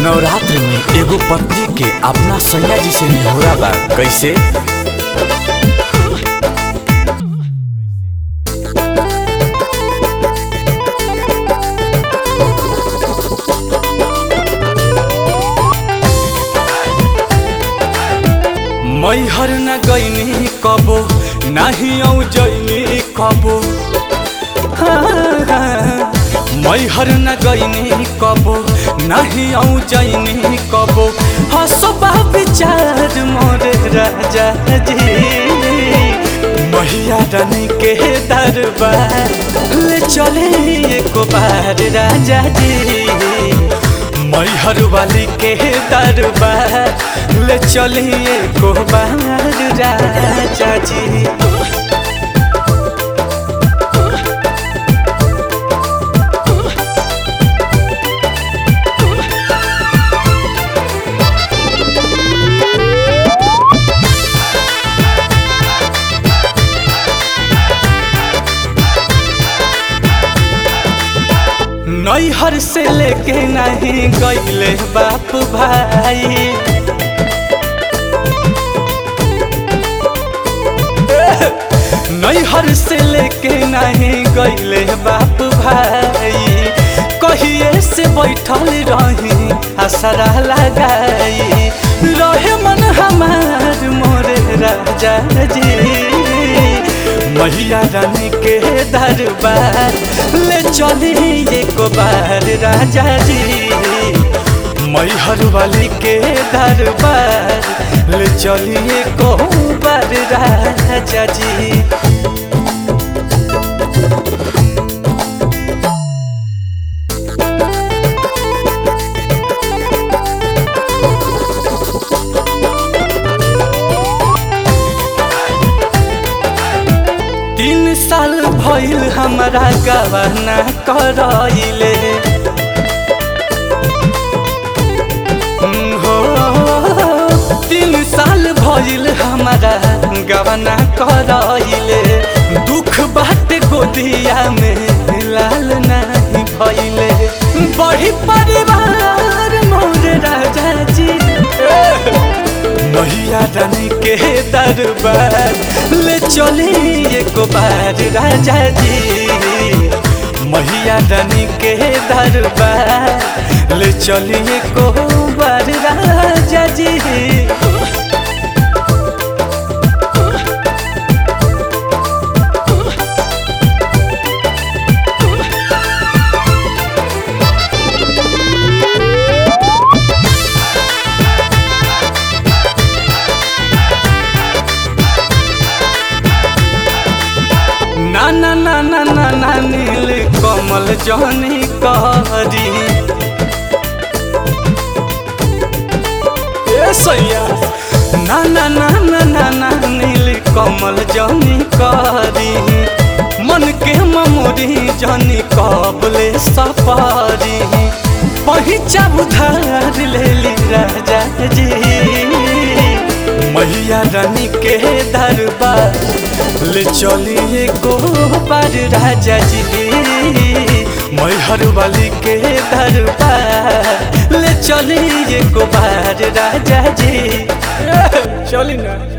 नवरात्र में एगो पत्नी के अपना सैया जी से निहोरा बा कैसे मैहर न गईनी कबो नाही औ जईनी कबो मैहर न गईनी कबो नाही औ जईनी कबो हसबा विचार मोरे राजा जी मैया रानी के दरबार ले चले एको बार राजा जी मैहर वाली के दरबार ले चलिए को बार राजा जी नैहर से लेके नहीं गईले बाप भाई नैहर से लेके नहीं गईले बाप भाई कहिए से बैठल रही असरा लगाई रहे मन हमार मोरे राजा जी मैया रानी के दरबार ले चली एक बार राजा जी मैहर वाली के दरबार ले चलिए को बार राजा जी तीन साल भइल हमारा गवाना करइले हो तीन साल भइल हमारा गवाना करइले दुख बाट गोदिया में लाल नहीं भइले बड़ी परिवार मोर राजा जी मैया रानी के दरबार ले चली एक बार राजा जी मैया रानी के दरबार ले चली एक बार राजा जी ना ना ना ना ना ना नील कमल जनी करी ए सैया ना ना ना ना ना ना नील कमल जनी करी मन के ममोरी जनी कबले सपारी पहिचा उधार ले ली राजा जी मैया रानी के दरबार ले चलिए को बार राजा जी मैहर वाली के दरबार ले चलिए को बार राजा जी चली ना